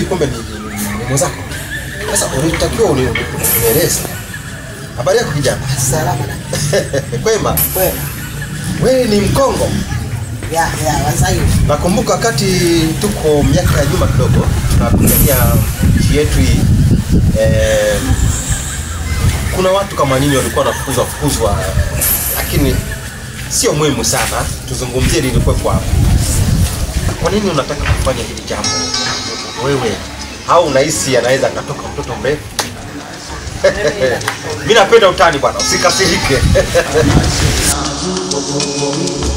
kumbe ni, ni, ni, ni mwenzako. Sasa ulitakiwa uni- unieleze. Habari yako kijana? Salama na Kwema. kwema. Wewe ni Mkongo. Ya ya Waswahili. Nakumbuka wakati tuko miaka ya nyuma kidogo tunapigania nchi yetu hii eh, kuna watu kama nyinyi walikuwa wanafukuzwa fukuzwa, lakini sio muhimu sana. Tuzungumzie lilikuwepo hapo. Kwa nini unataka kufanya hili jambo wewe, au unahisi anaweza akatoka mtoto mrefu? Mimi napenda utani bwana, usikasirike.